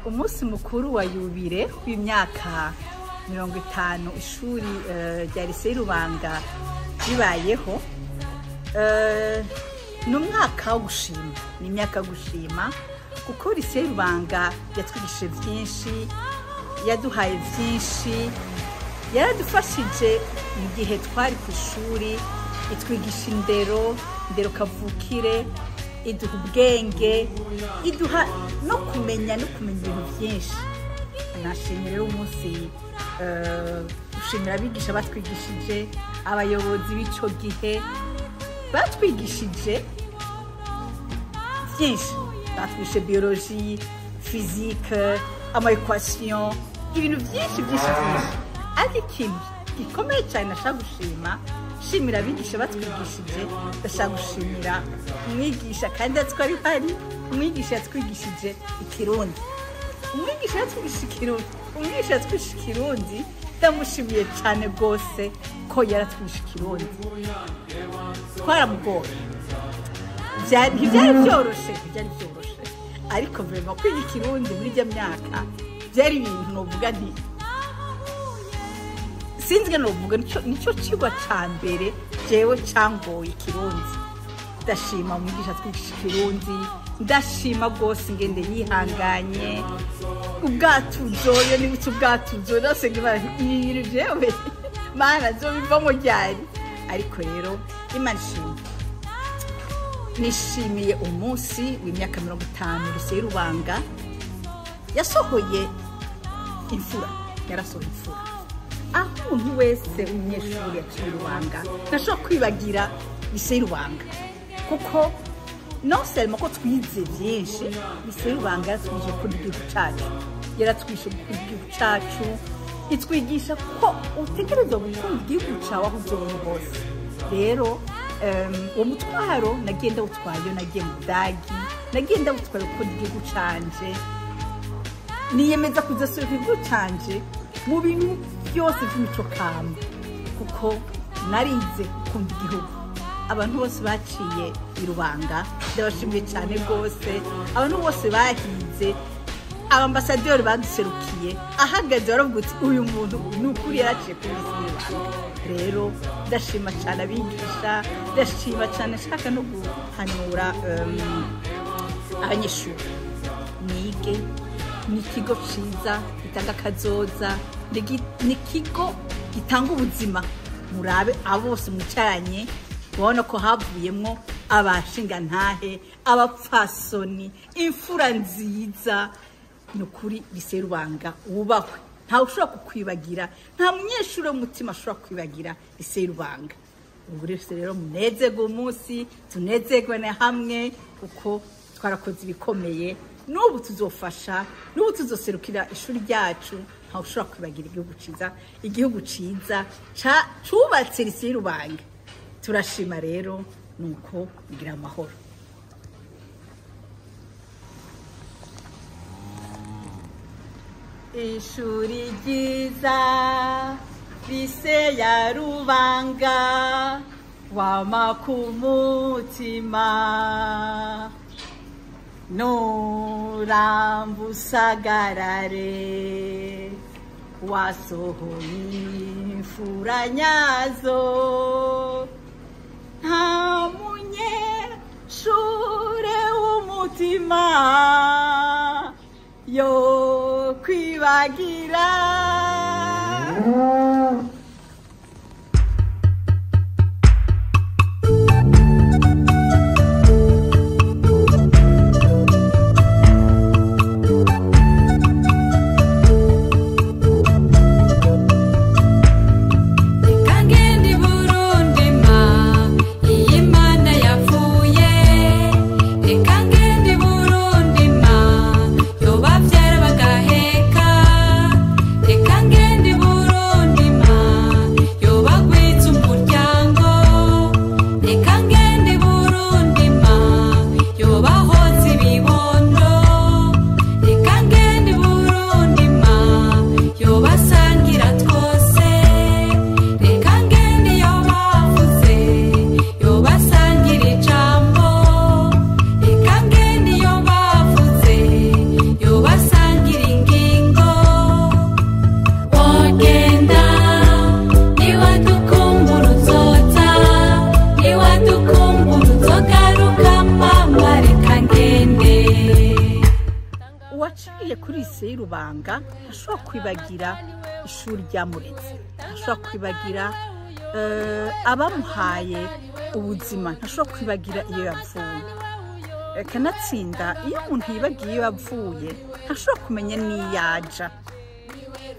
umunsi mukuru wa yubire w'imyaka mirongo itanu ishuri rya lise y'urubanga bibayeho ni umwaka wo gushima ni imyaka yo gushima kuko lise y'urubanga yatwigishije byinshi yaduhaye byinshi yaradufashije mu gihe twari ku ishuri itwigisha indero indero kavukire iduha ubwenge iduha no kumenya no kumenya ibintu byinshi nashimira rero umunsi gushimira abigisha batwigishije abayobozi b'icyo gihe batwigishije byinshi batwishe biyoroji fizike amayikwasiyo ibintu byinshi byinshi byinshi ariko ikintu gikomeye cyane nashaka gushima shimira abigisha batwigishije ndashaka gushimira umwigisha kandi yatwari uhari umwigisha yatwigishije ikirundi umwigisha yatwigishije ikirundi umwigisha yatwigishije ikirundi ndamushimiye cyane rwose ko yaratwigishije ikirundi twaramugoye ntibyari byoroshye ntibyari byoroshye ariko mbere kwiga ikirundi muri ijya myaka byari ibintu nuvuga nti sinzwe nuvuga nicyo kigwa cya mbere byewe cyangoye ikirundi ndashima umwigisha atwigisha ikirundi ndashima rwose ngende yihanganye ubwatuzoyo nibutse ubwatuzoyo rwose ibintu byewe mana byo bivamo ryari ariko rero imana ishimye nishimiye umunsi w'imyaka mirongo itanu ruseye rubanga yasohoye imfura yarasohoye imfura aho umuntu wese umunyeshuri yaciye rubanga ntashobora kwibagira lise y'urubanga kuko selmo ko twize byinshi lise y'urubanga yaratwigisha gukunda igihugu cyacu yaratwigisha gukunda igihugu cyacu itwigisha ko utegereza gukunda igihugu cyawe aho ugeze hose rero uwo mutwaro nagenda wutwaye nagiye mu budagi nagenda wutwaye gukunda igihugu cyanjye niyemeza kudasura igihugu cyanjye mu bintu byose by'imico kama kuko narize gukunda igihugu abantu bose baciye i rubanga ndabashimiye cyane rwose abantu bose bahinze abambasaderi baduserukiye ahagaze baravuga uti uyu muntu ni ukuri yaraciye kuri iyi rubanga rero ndashima cyane abigisha ndashima cyane ashaka no guhanura abanyeshuri nige ni ikigo cyiza gitanga akazoza ni ikigo gitanga ubuzima murabe abo bose mwicaranye urabona ko havuyemo abashingantahe abapfasoni imfura nziza ni ukuri lise rubanga wubahwe ntawe ushobora kukwibagira nta munyeshuri w'umutima ashobora kwibagira lise rubanga ubu rero munezerwe umunsi tunezerwe na hamwe kuko twarakoze ibikomeye n'ubu tuzofasha n'ubu tuzoserukira ishuri ryacu ntawe ushobora kwibagira igihugu cyiza igihugu cyiza cyubatse risi y'urubanga turashima rero ni uko bigira amahoro ishuri ryiza lise ya rubanga wama ku mutima nurambusagarare wasohoye imfura nyazo nta munyeshure w'umutima yo kwibagira Yo babyara bagaheka reka ngende i Burundi ma yagiye kuri lycée y'urubanga ashobora kwibagira ishuri ryamuretse ashobora kwibagira eh, abamuhaye ubuzima ntashobora kwibagira iyo yavuye kanatsinda iyo umuntu yibagiye iyo yavuye ntashobora kumenya n'iyaja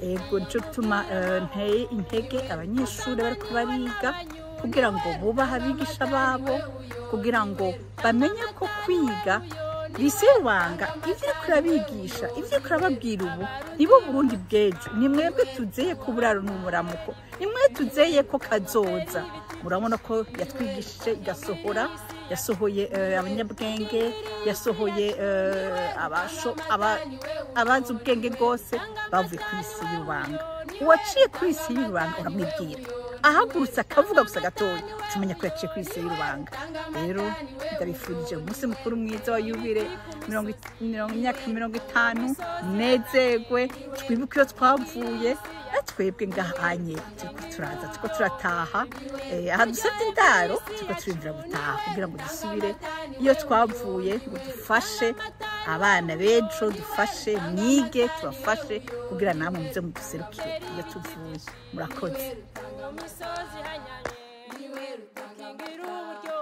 ego nicyo gituma eh, nteye intege abanyeshuri bari kubariga kugira ngo bubahe abigisha babo kugira ngo bamenye ko kwiga bise rubanga ibyo uri kurabigisha ibyo uri kurababwira ubu nibo burundi bwejo ni mwebwe tuzeye ko uburaro ni umuramuko ni mwe tuzeye ko kazoza murabona ko yatwigishije igasohora yasohoye eh, abanyabwenge yasohoye eh, abasho- aba- abazi ubwenge bwose bavuye ku isi y'urubanga uwaciye ku isi y'urubanga uramubwira ahagurutse akavuga gusa gatoya tumenya ko yaciye ku isi y'urubanga rero ndabifurije umunsi mukuru mwiza wa yubire mirongo it- mirongo- imyaka mirongo itanu nezerwe twibuke iyo twavuye na twebwe ngahanye turiko turaza turiko turataha Eh, aha dusabye indaro turiko turinjira gutaha kugira ngo dusubire iyo twavuye ngo dufashe abana b'ejo dufashe mwige tubafashe kugira namwe muze muduserukire iyo tuvuye murakoze umusozi hanyanye niwe rutangira uburyo